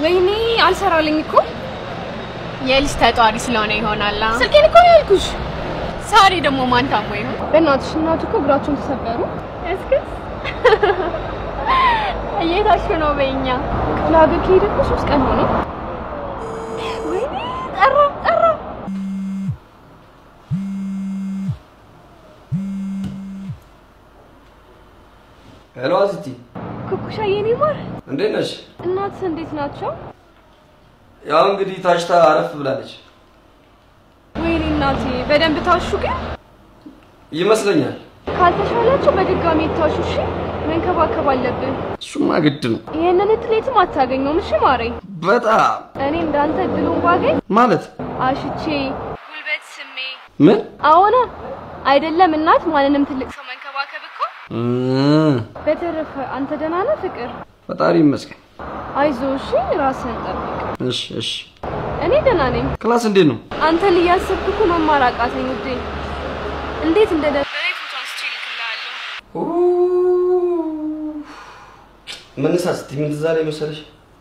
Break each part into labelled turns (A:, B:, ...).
A: ወይኔ አልሰራልኝ እኮ
B: የልጅ ተጧሪ ስለሆነ ይሆናላ።
A: ስልኬን እኮ ነው ያልኩሽ።
B: ዛሬ ደግሞ ማን ታሞ ይሆን?
A: በእናትሽ እናቱ እኮ እግራቸውን ተሰበሩ።
B: እስክስ እየታችሁ ነው በእኛ
A: ክፍለ ሀገር ከሄደ እኮ ሶስት ቀን ሆነው።
B: ወይኔ ጠራ ጠራ።
C: ሄሎ አዚቲ፣
A: ኩኩሻ የኔ ማር
C: እንዴት ነሽ?
A: እናት እንዴት ናቸው?
C: ያው እንግዲህ ታሽታ አረፍ ብላለች
A: ወይኔ እናቴ በደንብ ታሹ። ግን
C: ይመስለኛል።
A: ካልተሻላቸው በድጋሚ ይታሹ። እሺ መንከባከብ አለብን።
C: እሱማ ግድ ነው።
A: ይሄንን እድል የትም አታገኘውም። እሺ ማሬ፣
C: በጣም
A: እኔ እንዳንተ እድሉን ባገኝ
C: ማለት
A: አሽቼ ጉልበት ስሜ
C: ምን
A: አዎና አይደለም እናት ማንንም ትልቅ ሰው መንከባከብ እኮ።
C: እም፣
A: በተረፈ አንተ ደህና ነህ ፍቅር?
C: ፈጣሪ ይመስገን።
A: አይዞህ እሺ፣ ራስህን ጠብቅ።
C: እሺ እሺ።
A: እኔ ደህና ነኝ።
C: ክላስ እንዴት ነው?
A: አንተን እያሰብኩ እኮ መማር አቃተኝ ውዴ። እንዴት እንደነበረኝ ፎቶ አንስቼ እልክልሃለሁ።
C: መነሳት ስትይ ምን ትዝ አለኝ መሰለሽ?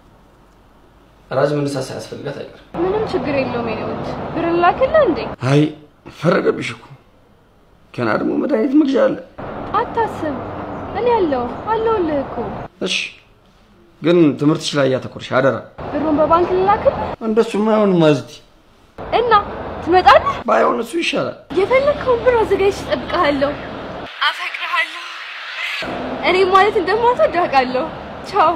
C: ራጅ መነሳት ሳያስፈልጋት አይቀርም።
A: ምንም ችግር የለውም የኔ ውድ። ብር ላክልህ እንዴ?
C: አይ ፈረደብሽ እኮ ገና ደግሞ መድኃኒት መግዣ አለ።
A: አታስብ፣ እኔ አለሁ አለሁልህ እኮ።
C: እሺ ግን ትምህርትሽ ላይ እያተኮርሽ አደራ።
A: ብሩን በባንክ ልላክልህ
C: እንደሱማ አይሆንም አዝቲ።
A: እና ትመጣለህ?
C: ባይሆን እሱ ይሻላል።
A: የፈለግከውን ብር አዘጋጅቼ እጠብቅሃለሁ። አፈቅርሃለሁ። እኔ ማለት እንደማትወድ አውቃለሁ። ቻው።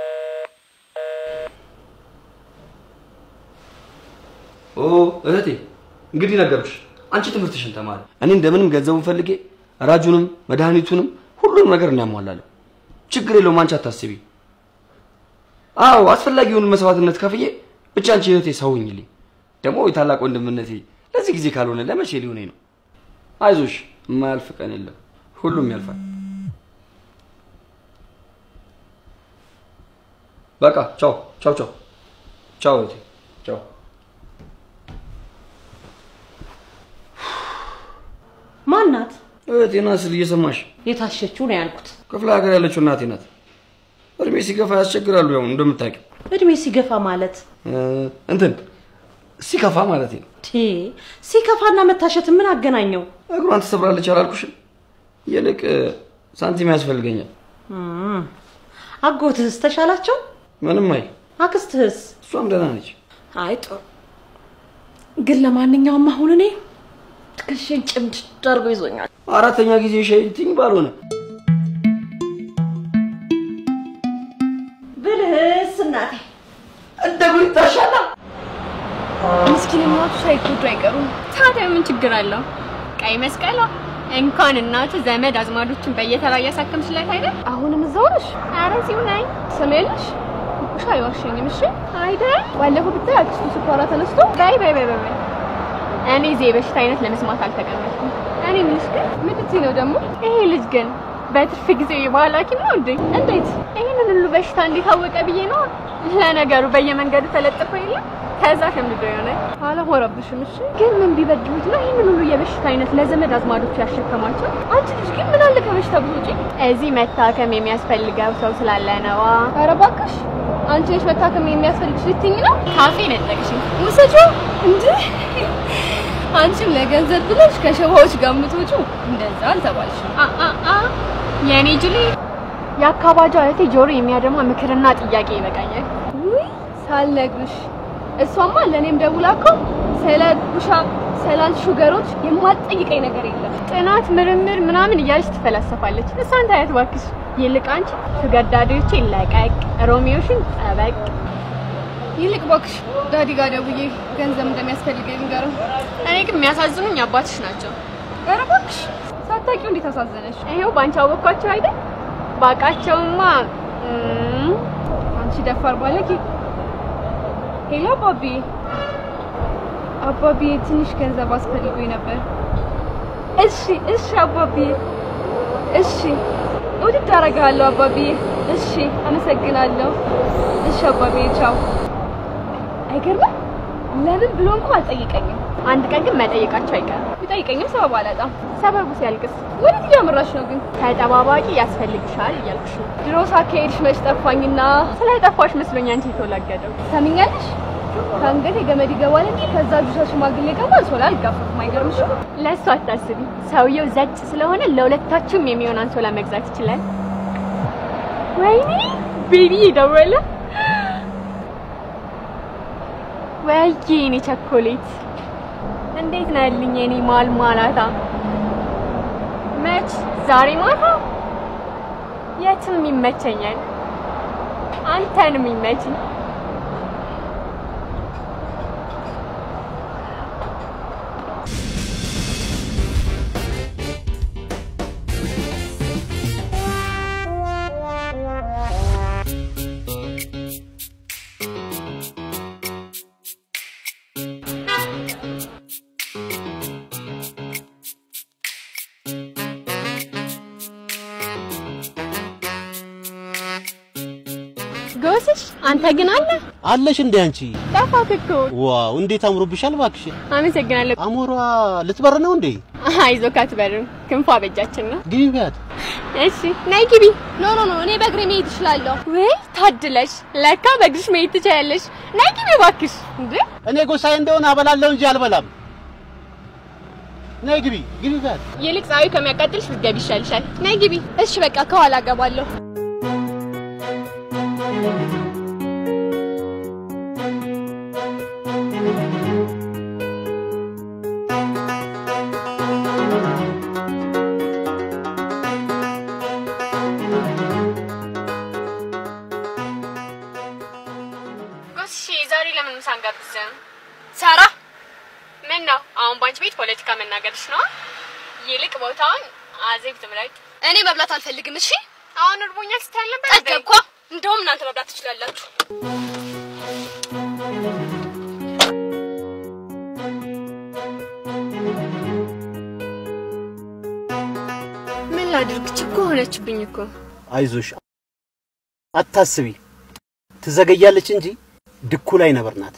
C: ኦ እህቴ እንግዲህ ነገርኩሽ። አንቺ ትምህርትሽን ተማሪ፣ እኔ እንደምንም ገንዘቡን ፈልጌ ራጁንም መድኃኒቱንም ሁሉንም ነገር እናሟላለሁ። ችግር የለውም። አንቺ አታስቢ። አዎ አስፈላጊውን መስዋዕትነት ከፍዬ ብቻ አንቺ እህቴ ሰውኝልኝ። ደግሞ የታላቅ ወንድምነቴ ለዚህ ጊዜ ካልሆነ ለመቼ ሊሆነኝ ነው? አይዞሽ፣ የማያልፍ ቀን የለም። ሁሉም ያልፋል። በቃ ቻው ቻው ቻው ቻው እህቴ ቻው።
D: ማናት?
C: እህቴ ናት ስል እየሰማሽ
D: የታሸችው ነው ያልኩት።
C: ክፍለ ሀገር ያለችው እናቴ ናት። እድሜ ሲገፋ ያስቸግራሉ። ያው እንደምታውቂው
D: እድሜ ሲገፋ ማለት
C: እ እንትን ሲከፋ ማለት ነው።
D: ቴ ሲከፋና መታሸት ምን አገናኘው?
C: እግሯን ትሰብራለች አላልኩሽም? ይልቅ እ፣ ሳንቲም ያስፈልገኛል።
D: እም፣ አጎትህስ ተሻላቸው?
C: ምንም አይ፣
D: አክስትህስ?
C: እሷም ደህና ነች።
D: አይ ጥሩ። ግን ለማንኛውም አሁን እኔ ትከሻዬን ጭምድድ አድርጎ ይዞኛል።
C: አራተኛ ጊዜ ሸይትኝ ባልሆነ
D: ብልህስ እናቴ
C: እንደ ጉድ ይታሻላ።
A: ምስኪን እናቱ ሳይጎዱ አይቀሩም።
B: ታዲያ ምን ችግር አለው? ቀይ መስቀሏ እንኳን እናቱ ዘመድ አዝማዶችን በየተራ እያሳከምሽላት አይደል?
A: አሁንም እዛው ነሽ?
B: ኧረ እዚሁ ነኝ
A: ሰሜልሽ ኩኩሻ አይዋሸኝም። እሺ
B: አይደል?
A: ባለፈው ብታይ አክስቱ ስኳሯ ተነስቶ
B: በይ በይ በይ በይ በይ። እኔ እዚህ የበሽታ አይነት ለመስማት አልተቀመጥኩም። እኔ የምልሽ ግን
A: ምን ልትይ ነው ደግሞ?
B: ይሄ ልጅ ግን በትርፍ ጊዜው የባህል ሐኪም ነው እንዴ?
A: እንዴት
B: ይህንን ሁሉ በሽታ እንዴት አወቀ ብዬ ነው። ለነገሩ በየመንገዱ ተለጥፎ የለም ከዛ ሸምድዶ የሆነ
A: አላወራብሽም። እሺ
B: ግን ምን ቢበድሉት ነው ይህንን ሁሉ የበሽታ አይነት ለዘመድ አዝማዶቹ ያሸከማቸው?
A: አንቺ ልጅ ግን ምን አለ ከበሽታ ብትወጪ?
B: እዚህ መታከም የሚያስፈልገው ሰው ስላለ ነዋ።
A: ኧረ እባክሽ አንቺ ነሽ መታከም የሚያስፈልግሽ ልትይኝ ነው?
B: ካፌ ነጠቅሽኝ።
A: ውሰጂው እንዴ! አንቺም ለገንዘብ ብለሽ ከሸባዎች ጋር የምትወጪው እንደዛ አልተባልሽም።
B: አ አ አ የኔ ጅሊ የአካባቢው እህቴ ጆሮ የሚያደማ ምክርና ጥያቄ ይበቃኛል።
A: ውይ ሳልነግርሽ እሷማ ለእኔም ደውላ እኮ ስለ ቡሻ ስላል ሹገሮች የማትጠይቀኝ ነገር የለም።
B: ጥናት፣ ምርምር ምናምን እያለች ትፈላሰፋለች። እሷን ታያት እባክሽ። ይልቅ አንቺ ሹገር ዳዲዎቼን ለቀቅ፣ ሮሚዮሽን ጠበቅ።
A: ይልቅ እባክሽ ዳዲ ጋር ደውዬ ገንዘብ እንደሚያስፈልገኝ ንገረው።
B: እኔ ግን የሚያሳዝኑኝ አባትሽ ናቸው።
A: ኧረ እባክሽ ሳታውቂው እንዴት አሳዘነሽ?
B: ይሄው ባንቺ አወኳቸው አይደል? ባቃቸውማ እም፣
A: አንቺ ደፋር ባለጌ። ሄሎ አባቢ፣ አባቢ ትንሽ ገንዘብ አስፈልጎኝ ነበር። እሺ እሺ አባቢ፣ እሺ ውድድ አደርግሃለሁ አባቢ። እሺ አመሰግናለሁ። እሺ አባቢ፣ ቻው። አይገርምም? ለምን ብሎ እንኳን አልጠይቀኝም።
B: አንድ ቀን ግን መጠየቃቸው አይቀርም።
A: ቢጠይቀኝም ሰበብ አላጣም።
B: ሰበቡ ሲያልቅስ
A: ወዴት እያመራሽ ነው ግን?
B: ተጠባባቂ ያስፈልግሻል እያልኩሽ ነው።
A: ድሮስ አካሄድሽ መች ጠፋኝና
B: ስለ ጠፋሽ መስሎኝ አንቺ የተወላገደው
A: ሰሚኛለሽ? ከአንገቴ ገመድ ይገባል እንጂ ከዛ ጁሳ ሽማግሌ ጋር አንሶላ አልጋፈፍም። አይገርምሽም?
B: ለእሱ አታስቢ። ሰውየው ዘጭ ስለሆነ ለሁለታችሁም የሚሆን አንሶላ መግዛት ይችላል። ወይኔ ቤቢ ደወለ። ወይዬ የኔ ቸኮሌት እንዴት ነው ያልኝ የኔ ማልማላታ? መች ዛሬ ማታ? የትም ይመቸኛል። አንተንም ይመችኝ። ጎስሽ አንተ ግን አለ
E: አለሽ እንዴ አንቺ?
B: ጠፋክ እኮ።
E: ዋው እንዴት አምሮብሻል እባክሽ።
B: አመሰግናለሁ።
E: አሞሯ ልትበር ነው እንዴ?
B: አይዞህ አትበርም፣ ክንፏ በእጃችን ነው።
E: ግቢ ቢያት
B: እሺ ነይ ግቢ።
A: ኖ ኖ ኖ፣ እኔ በእግሬ መሄድ እችላለሁ።
B: ወይ ታድለሽ፣ ለካ በእግርሽ መሄድ ትችያለሽ። ነይ ግቢ እባክሽ። እንዴ
E: እኔ ጎሳዬ እንደሆነ አበላለሁ እንጂ አልበላም። ነይ ግቢ ግቢ ቢያት።
B: ይልቅ ፀሐዩ ከሚያቃጥልሽ ብትገቢ ይሻልሻል። ነይ ግቢ።
A: እሺ በቃ ከኋላ እገባለሁ።
B: ጎስሽ ዛሬ ለምን ምሳ አንጋብዝም?
A: ሳራ
B: ምን ነው አሁን ባንቺ ቤት ፖለቲካ መናገርሽ ነው? ይልቅ ቦታውን አዜብ ትምረጥ።
A: እኔ መብላት አልፈልግም። እሺ
B: አሁን እርቦኛል ስትል ነበር።
A: ጠገብኳ። እንደውም እናንተ መብላት ትችላላችሁ።
B: ምን ላድርግ? ችኮ ሆነችብኝ እኮ።
E: አይዞሽ አታስቢ፣ ትዘገያለች እንጂ ድኩ ላይ ነበር ናት።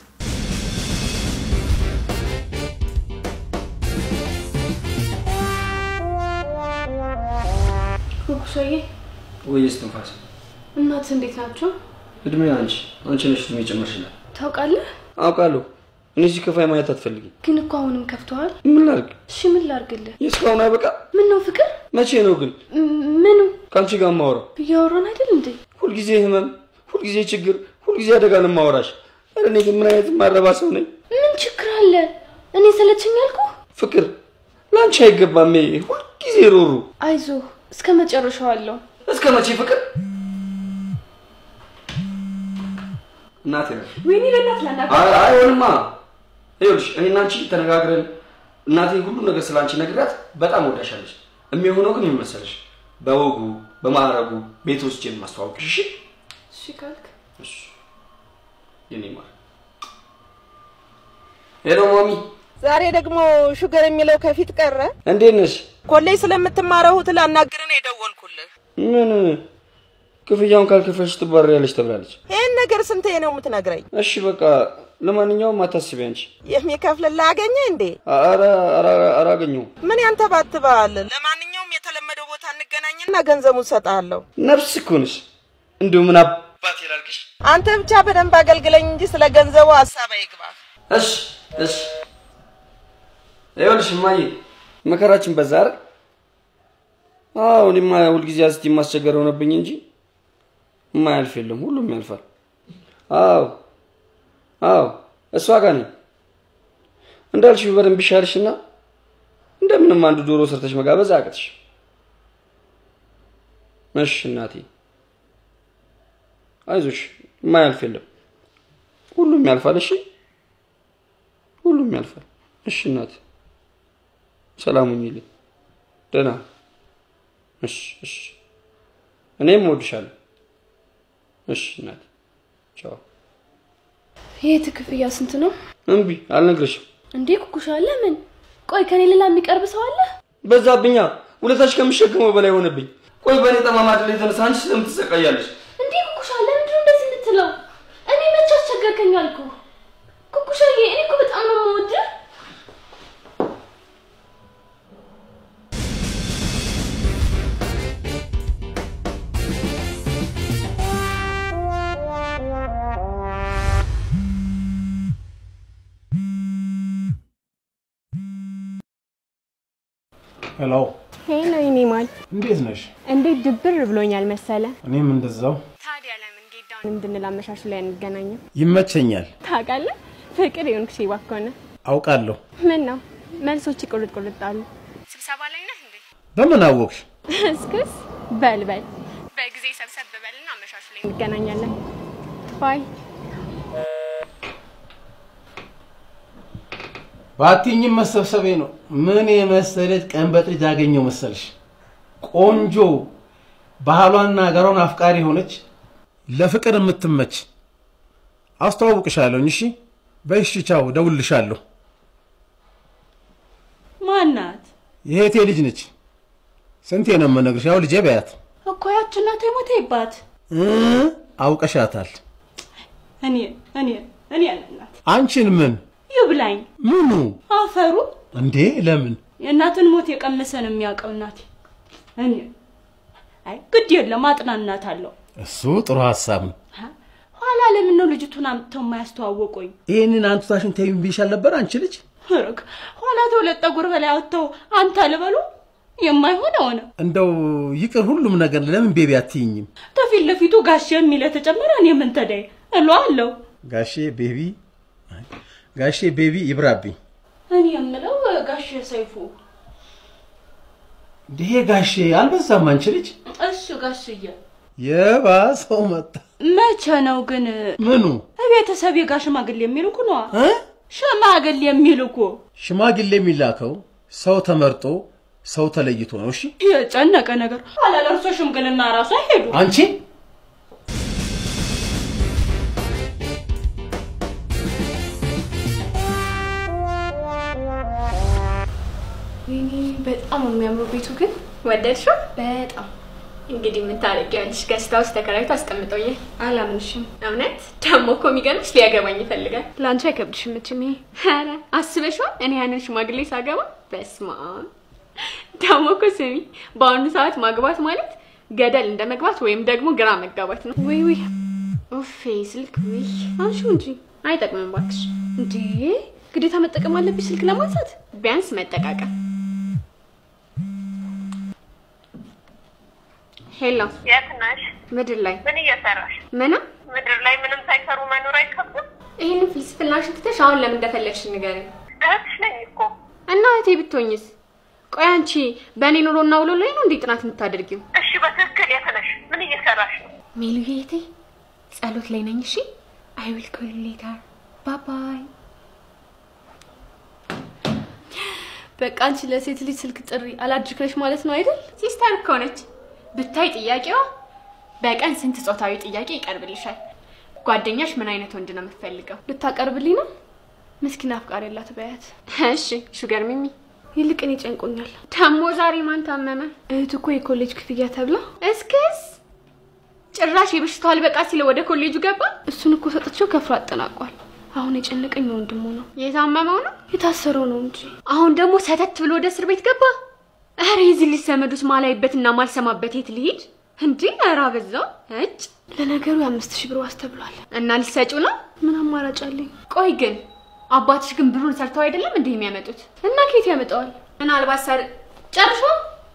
D: ኩኩሻዬ
C: ወይ እስትንፋስ
D: እናት እንዴት ናቸው?
C: እድሜ አንቺ አንቺ ነሽ እድሜ ጨመርሽላት።
D: ታውቃለህ?
C: አውቃለሁ። እኔ እዚህ ከፋይ ማየት አትፈልጊም።
D: ግን እኮ አሁንም ከፍተዋል።
C: ምን ላድርግ?
D: እሺ ምን ላርግልህ?
C: የእስካሁን አይበቃ?
D: ምን ነው ፍቅር?
C: መቼ ነው ግን
D: ም- ምኑ
C: ከአንቺ ጋር የማወራው?
D: እያወራን አይደል እንዴ?
C: ሁልጊዜ ህመም፣ ሁልጊዜ ችግር፣ ሁልጊዜ አደጋ ነው የማወራሽ። ኧረ እኔ ግን ምን አይነት ማረባ ሰው ነኝ?
D: ምን ችግር አለ? እኔ ሰለቸኝ አልኩ።
C: ፍቅር ለአንቺ አይገባም። ይሄ ሁልጊዜ ሮሩ።
D: አይዞህ እስከ መጨረሻው አለው።
C: እስከ መቼ ፍቅር? እናቴ ነው
D: ወይኔ በእናትህ ላናግርህ።
C: አይ- አይሆንማ። ይኸውልሽ እኔ እና አንቺ ተነጋግረን እናቴ ሁሉ ነገር ስለ አንቺ ነግራት በጣም ወዳሻለች። የሚሆነው ግን ምን መሰለሽ፣ በወጉ በማዕረጉ ቤት ውስጥ የማስተዋወቅሽ። እሺ
D: እሺ ካልክ
C: እሺ። የኔ ማር ሄሎ ማሚ፣
F: ዛሬ ደግሞ ሹገር የሚለው ከፊት ቀረ።
C: እንዴት ነሽ?
F: ኮሌጅ ስለምትማረው እህት ላናግርህ ነው የደወልኩልህ።
C: ምን ክፍያውን ካልከፈልሽ ትባረሪያለሽ ተብላለች።
F: ይህን ነገር ስንቴ ነው የምትነግረኝ?
C: እሺ በቃ ለማንኛውም አታስቢ አንቺ።
F: የሚከፍልልህ አገኘ እንዴ?
C: ኧረ ኧረ ኧረ አገኘሁም።
F: ምን ያንተባትባል? ለማንኛውም የተለመደው ቦታ እንገናኝና ገንዘቡን እሰጥሃለሁ።
C: ነፍስ እኮ ነሽ። እንዲሁ ምን አባት ይላልቅሽ።
F: አንተ ብቻ በደንብ አገልግለኝ እንጂ ስለ ገንዘቡ ሀሳብ አይግባ።
C: እሺ እሺ። ይኸውልሽ እማዬ መከራችን በዛ አይደል? አዎ እኔማ ሁልጊዜ አስቲ ማስቸገር ሆነብኝ እንጂ የማያልፍ የለም፣ ሁሉም ያልፋል። አዎ አዎ፣ እሷ ጋር ነኝ እንዳልሽው በደንብ ይሻልሽና እንደምንም አንዱ ዶሮ ሰርተሽ መጋበዝ አቅትሽ። እሺ እናቴ አይዞሽ፣ የማያልፍ የለም፣ ሁሉም ያልፋል። እሺ ሁሉም ያልፋል። እሺ እናቴ ሰላም ሁኚልኝ። ደህና እሺ እሺ። እኔም እወድሻለሁ። እሺ እናቴ ቻው።
D: የት ክፍያ ስንት ነው
C: እምቢ አልነግርሽም።
D: እንዴ? ኩኩሻ ለምን? ቆይ ከኔ ሌላ የሚቀርብ ሰው አለ?
C: በዛብኛ ውለታሽ ከምሸከመው በላይ ሆነብኝ። ቆይ በእኔ ጠማማ ድል የተነሳ አንቺ ስለምን ትሰቃያለሽ?
D: እንዴ ኩኩሻ ለምንድን ነው እንደዚህ የምትለው? እኔ መቼ አስቸገርከኝ አልኩ? ኩኩሻዬ እኔ እኮ በጣም ነው የምወድህ።
G: ሄሎ፣
B: ሄሎ የኔ ማል፣
G: እንዴት ነሽ?
B: እንዴት ድብር ብሎኛል መሰለ።
G: እኔም እንደዛው
B: ታዲያ ለምን ጌዳውን እንድንል አመሻሹ ላይ አንገናኝም?
G: ይመቸኛል።
B: ታውቃለህ ፍቅር የሆንክ ሴባ እኮ ነህ።
G: አውቃለሁ።
B: ምን ነው መልሶች ቁርጥ ቁርጥ አሉ። ስብሰባ ላይ ነህ እንዴ?
G: በምን አወቅሽ?
B: እስክስ በል በል በጊዜ ሰብሰብ በልና አመሻሹ ላይ እንገናኛለን። ባይ
G: ባትኝም መሰብሰቤ ነው። ምን የመሰለች ቀን በጥጅ ያገኘው መሰልሽ? ቆንጆ ባህሏና ሀገሯን አፍቃሪ ሆነች፣ ለፍቅር የምትመች አስተዋውቅሻለሁኝ። እሺ በይሽ፣ ቻው፣ እደውልልሻለሁ።
D: ማናት
G: የእህቴ ልጅ ነች። ስንቴ ነው የምነግርሽ? ያው ልጄ በያት
D: እኮ ያች እናቴ ሞተባት።
G: እ አውቀሻታል።
D: እኔ እኔ እኔ እናት
G: አንቺን ምን
D: ይብላኝ
G: ምኑ
D: አፈሩ
G: እንዴ? ለምን
D: የእናትን ሞት የቀመሰ ነው የሚያውቀው። እናቴ እኔ አይ ግድ የለም አጥናናት አለው።
G: እሱ ጥሩ ሀሳብ ነው።
D: ኋላ ለምን ነው ልጅቱን አምጥተው የማያስተዋወቁኝ?
G: ይህንን አንቱታሽን ተይም ብዬሻል ነበር አንቺ ልጅ።
D: ርግ ኋላ ተሁለት ጠጉር በላይ አውጥተው አንተ ልበሉ የማይሆን ሆነ።
G: እንደው ይቅር ሁሉም ነገር ለምን ቤቢ አትይኝም?
D: ተፊት ለፊቱ ጋሼ የሚለ ተጨመረ። እኔ ምን ተዳይ እሎ አለው።
G: ጋሼ ቤቢ ጋሼ ቤቢ ይብራብኝ።
D: እኔ የምለው ጋሼ ሰይፉ
G: ይሄ ጋሼ አልበዛም? አንቺ ልጅ
D: እሱ ጋሽዬ
G: የባሰው መጣ።
D: መቼ ነው ግን
G: ምኑ
D: ቤተሰብ የጋ ሽማግሌ የሚልኩ ነዋ።
G: እ?
D: ሽማግሌ የሚልኩ
G: ሽማግሌ የሚላከው ሰው ተመርጦ ሰው ተለይቶ ነው። እሺ
D: የጨነቀ ነገር ኋላ ለእርሶ ሽምግልና ራሱ አይሄዱ።
G: አንቺ
B: ወይኔ በጣም ነው የሚያምሩ ቤቱ ግን ወደድሽው? በጣም እንግዲህ ምን ታደርጊያለሽ? ገስት ሃውስ ተከራይቶ አስቀምጠውየ
A: አላምንሽም።
B: እውነት ደግሞ እኮ የሚገርምሽ ሊያገባኝ ይፈልጋል።
A: ለአንቺ አይከብድሽም መቼም ይሄ
B: ኧረ አስበሽዋል? እኔ ያንን ሽማግሌ ሳገባ በስመ አብ። ደግሞ እኮ ስሚ፣ በአሁኑ ሰዓት ማግባት ማለት ገደል እንደ መግባት ወይም ደግሞ ግራ መጋባት ነው።
A: ውይ ውይ
B: ኡፌ ስልክ ውይ
A: አንሺው እንጂ
B: አይጠቅምም እባክሽ።
A: እንዴ ግዴታ መጠቀም አለብሽ ስልክ ለማንሳት?
B: ቢያንስ መጠቃቀም። ሄሎ፣
H: የት ነሽ?
B: ምድር ላይ
H: ምን እየሰራሽ?
B: ምና
H: ምድር ላይ ምንም ሳይሰሩ መኖር አይከብድም?
B: ይህንን ፍልስፍናሽን ትተሽ አሁን ለምን እንደፈለግሽ ንገሪኝ።
H: እህትሽ ነኝ እኮ።
B: እና እህቴ ብትሆኝስ? ቆይ አንቺ በእኔ ኑሮና ውሎ ላይ ነው እንዴ ጥናት የምታደርጊው?
H: እሺ በትክክል የት ነሽ? ምን እየሰራሽ ነው?
B: ሜሉዬ እህቴ ጸሎት ላይ ነኝ። እሺ አይ ዊል ኮል ዩ ሌተር ባይ ባይ።
A: በቃ አንቺ ለሴት ልጅ ስልክ ጥሪ አላድርክለሽ ማለት ነው አይደል?
B: ሲስተር እኮ ነች። ብታይ ጥያቄዋ በቀን ስንት ጾታዊ ጥያቄ ይቀርብልሻል? ጓደኛሽ ምን አይነት ወንድ ነው የምትፈልገው?
A: ልታቀርብልኝ ነው? ምስኪን አፍቃሪ የላት በያት።
B: እሺ ሹገር ሚሚ
A: ይልቅ እኔ ጨንቆኛል።
B: ደግሞ ዛሬ ማን ታመመ?
A: እህት እኮ የኮሌጅ ክፍያ ተብላ
B: እስክስ ጭራሽ የበሽታው አልበቃ ሲለ ወደ ኮሌጁ ገባ።
A: እሱን እኮ ሰጥቼው ከፍሎ አጠናቋል። አሁን የጨነቀኝ ወንድሙ ነው።
B: የታመመው ነው።
A: የታሰረው ነው እንጂ
B: አሁን ደግሞ ሰተት ብሎ ወደ እስር ቤት ገባ። ኧረ የዚህ ልጅ ዘመዱስ ማላይበትና ማልሰማበት የት ልሂድ እንዴ? ኧረ አበዛው። እጭ
A: ለነገሩ የአምስት ሺህ ብር ዋስ ተብሏል።
B: እና ሊሰጩ ነው።
A: ምን አማራጭ አለኝ?
B: ቆይ ግን አባትሽ ግን ብሩን ሰርተው አይደለም እንዲህ የሚያመጡት?
A: እና ከየት ያመጣዋል?
B: ምናልባት ሰር ጨርሾ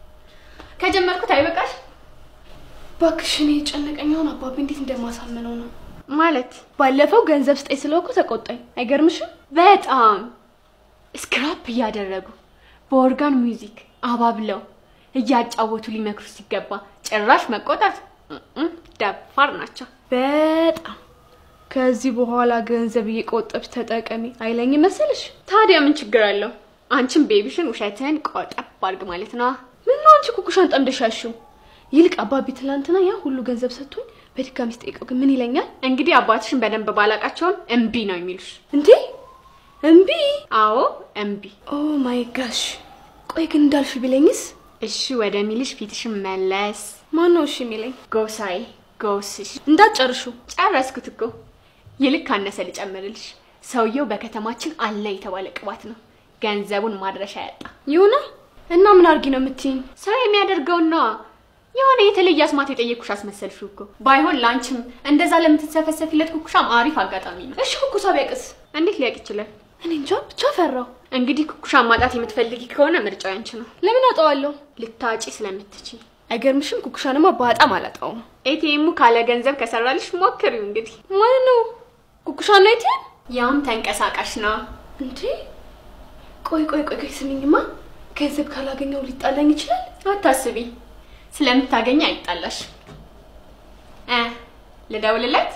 B: ከጀመርኩት አይበቃሽ
A: እባክሽ እኔ የጨነቀኝ አሁን አባቢ እንዴት እንደማሳምነው ነው።
B: ማለት
A: ባለፈው ገንዘብ ስጠኝ ስለው እኮ ተቆጣኝ። አይገርምሽም?
B: በጣም ስክራፕ እያደረጉ በኦርጋን ሚውዚክ አባብለው እያጫወቱ ሊመክሩ ሲገባ ጭራሽ መቆጣት እም፣ ደፋር ናቸው።
A: በጣም ከዚህ በኋላ ገንዘብ እየቆጠብሽ ተጠቀሚ አይለኝ መሰልሽ?
B: ታዲያ ምን ችግር አለው? አንቺም ቤቢሽን ውሸትህን ቆጠብ አድርግ ማለት ነው።
A: ምን ነው አንቺ ኩኩሻን ጠምደሻሽው? ይልቅ አባቢ ትላንትና ያ ሁሉ ገንዘብ ሰጥቶኝ በድጋሚ ስጠይቀው ግን ምን ይለኛል?
B: እንግዲህ አባትሽን በደንብ ባላቃቸውም እምቢ ነው የሚሉሽ።
A: እንዴ እምቢ?
B: አዎ እምቢ።
A: ኦ ማይ ጋሽ። ቆይ ግን እንዳልሽ ቢለኝስ?
B: እሺ ወደ ሚልሽ ፊትሽን መለስ።
A: ማን ነው እሺ የሚለኝ?
B: ጎሳይ ጎስሽ።
A: እንዳትጨርሹ።
B: ጨረስኩት እኮ። ይልቅ ካነሰ ልጨምርልሽ። ሰውየው በከተማችን አለ የተባለ ቅባት ነው። ገንዘቡን ማድረሻ ያጣ
A: ይሁና እና ምን አርጊ ነው የምትይኝ?
B: ሰው የሚያደርገውና የሆነ የተለየ አስማት የጠየኩሽ አስመሰልሽው እኮ። ባይሆን ለአንቺም እንደዛ ለምትሰፈሰፊለት ኩኩሻም አሪፍ አጋጣሚ ነው።
A: እሺ ኩኩሳ ቢያቅስ?
B: እንዴት ሊያውቅ ይችላል?
A: እኔ እንጃ ብቻ ፈራው።
B: እንግዲህ ኩኩሻን ማጣት የምትፈልጊ ከሆነ ምርጫው ያንቺ ነው።
A: ለምን አጣዋለሁ?
B: ልታጪ ስለምትችይ።
A: አይገርምሽም? ኩኩሻንማ በጣም አላጣውም።
B: ኤቲኤሙ ካለ ገንዘብ ከሰራልሽ ሞክሪው እንግዲህ።
A: ማለት ነው ኩኩሻን ነው ኤቲኤም?
B: ያውም ተንቀሳቃሽ ነው።
A: እንዴ ቆይ ቆይ ቆይ ቆይ ስሚኝማ፣ ገንዘብ ካላገኘው ሊጣላኝ ይችላል።
B: አታስቢ፣ ስለምታገኝ አይጣላሽ። እ ልደውልለት?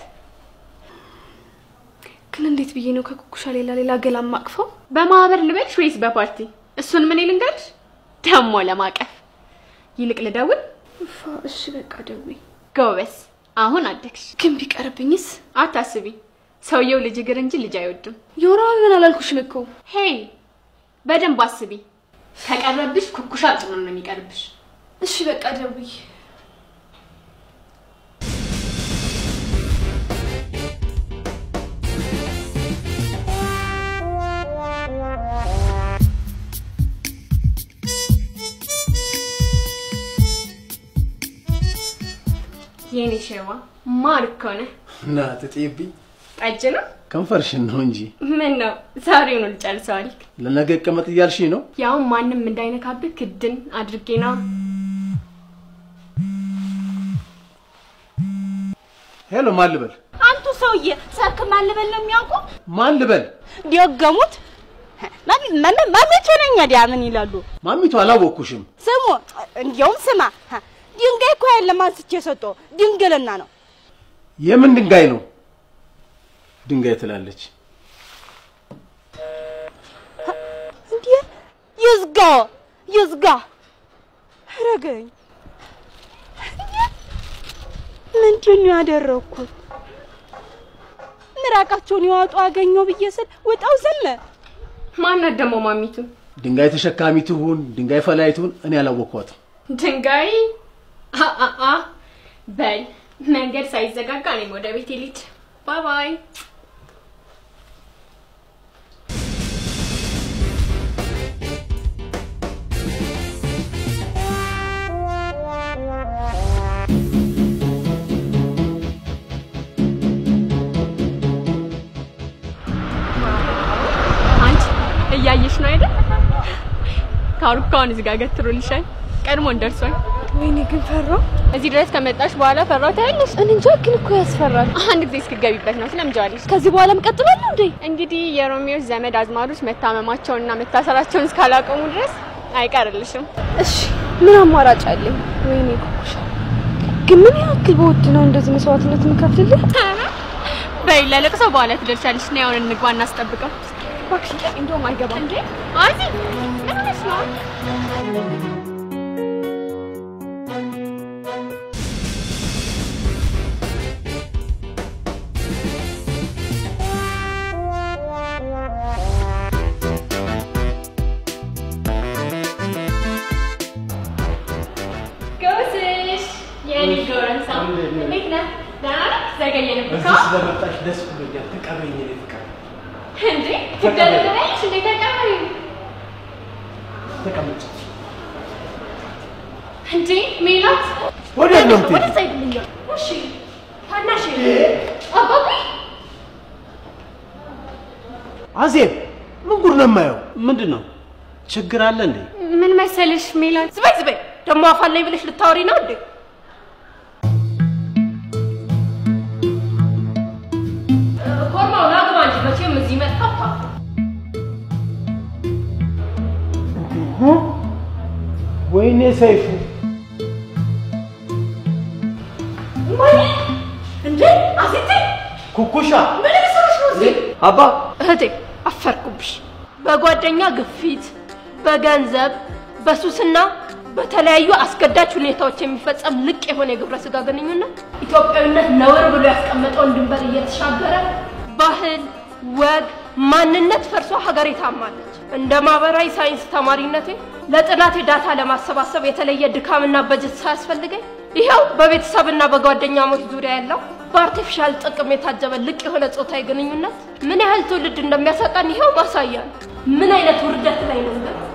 A: ግን እንዴት ብዬ ነው ከኩኩሻ ሌላ ሌላ ገላ ማቅፈው?
B: በማህበር ልበልሽ ወይስ በፓርቲ? እሱን ምን ልንገርሽ? ደሞ ለማቀፍ ይልቅ ልደውል?
A: እፋ እሺ በቃ ደውይ።
B: ጎበስ፣ አሁን አደግሽ።
A: ግን ቢቀርብኝስ?
B: አታስቢ፣ ሰውየው ልጅ እግር እንጂ ልጅ አይወድም።
A: የወራዊ ምን አላልኩሽም እኮ።
B: ሄይ፣ በደንብ አስቢ። ከቀረብሽ ኩኩሻ ጭምር ነው የሚቀርብሽ።
A: እሺ በቃ ደውይ።
B: የኔ ሸዋ ማር እኮ ነህ።
G: እና ትጤብኝ
B: ጠጅ ነው?
G: ከንፈርሽን ነው እንጂ
B: ምን ነው ዛሬውኑ ልጨርሰዋል።
G: ለነገ ይቀመጥ እያልሽኝ ነው?
B: ያውም ማንም እንዳይነካብህ ክድን አድርጌ ነው።
G: ሄሎ፣ ማን ልበል?
I: አንቱ ሰውዬ ሰርክ ማን ልበል ነው የሚያውቁ?
G: ማን ልበል?
I: ዲወገሙት ማሜቾ ነኝ። ዲያ ምን ይላሉ?
G: ማሚቱ አላወቅኩሽም።
I: ስሙ፣ እንዲያውም ስማ፣ ድንጋይ እኮ ያለ አንስቼ ሰጠው ድንግልና ነው።
G: የምን ድንጋይ ነው? ድንጋይ ትላለች።
I: እንዴ ይዝጋ ይዝጋ። ረገኝ ምንድን ነው ያደረኩት? ምራቃቸውን ይዋጡ አገኘው ብዬ ስል ውጣው ዘለ
B: ማናት ደግሞ ማሚቱ?
G: ድንጋይ ተሸካሚ ትሁን ድንጋይ ፈላይ ትሁን እኔ አላወቅኳትም።
B: ድንጋይ አአ በል መንገድ ሳይዘጋጋ እኔም ወደ ቤቴ ልሂድ። ባይ ባይ። አንቺ እያየሽ ነው አይደል? ካሩካውን እዚህ ጋር ገትሮልሻል። ቀድሞን ደርሷል።
A: ወይኔ ግን ፈራው።
B: እዚህ ድረስ ከመጣሽ በኋላ ፈራው ታያለሽ።
A: እኔ እንጃ ግን እኮ ያስፈራል።
B: አንድ ጊዜ እስክገቢበት ነው ስለምጃለሽ።
A: ከዚህ በኋላም ቀጥላለሁ እንዴ?
B: እንግዲህ የሮሚዮስ ዘመድ አዝማዶች መታመማቸውንና መታሰራቸውን እስካላቆሙ ድረስ አይቀርልሽም።
A: እሺ ምን አማራጭ አለኝ? ወይኔ ኩኩሻ ግን ምን ያክል በውድ ነው እንደዚህ መስዋዕትነት የምከፍልልህ?
B: በይ ለለቅሶ በኋላ ትደርሻለሽ። ና ያውን እንግባ እናስጠብቀው።
A: እባክሽ እንደውም አይገባም
B: እንዴ አዚ ምን ሆነሽ ነው? ጎስሽ የኔ ጎረምሳ እንዴት ነህ? ደህና ነህ? ዘገየንብህ እኮ።
G: ስለመጣሽ ደስ ብሎኛል። ተቀበይኝ የኔ ፍቅር።
B: እንዴ ትደረደረች እንዴ? ተቀበሪ
G: ተቀመጭ።
B: እንዴ ሜላት
G: ወዴት ነው የምትሄጂው?
B: ወደ ሳይድልኛል። እሺ ታናሽ አባቢ
E: አዜብ ምን ጉድ ነው የማየው? ምንድን ነው ችግር አለ እንዴ?
B: ምን መሰለሽ ሜላት
I: ዝበይ ዝበይ ደግሞ አፋለኝ ብለሽ ልታወሪ ነው እንዴ? ኮርማው ናግባ እንጂ መቼም እዚህ መጣፋ
E: ወይኔ ሰይፉ
I: እንዴ አሴቴ
E: ኩኩሻ
I: ምን ልሰራሽ ነው እዚህ?
C: አባ
I: እህቴ አፈርኩብሽ። በጓደኛ ግፊት፣ በገንዘብ፣ በሱስና በተለያዩ አስገዳጅ ሁኔታዎች የሚፈጸም ልቅ የሆነ የግብረ ስጋ ግንኙነት ኢትዮጵያዊነት ነውር ብሎ ያስቀመጠውን ድንበር እየተሻገረ ባህል፣ ወግ፣ ማንነት ፈርሶ ሀገሬ ታማለች። እንደ ማህበራዊ ሳይንስ ተማሪነቴ ለጥናቴ ዳታ ለማሰባሰብ የተለየ ድካምና በጀት ሳያስፈልገኝ ይኸው በቤተሰብና በጓደኛሞች ዙሪያ ያለው በአርቲፊሻል ጥቅም የታጀበ ልቅ የሆነ ጾታዊ ግንኙነት ምን ያህል ትውልድ እንደሚያሳጣን ይኸው ማሳያ ነው። ምን አይነት ውርደት ላይ ነው ግን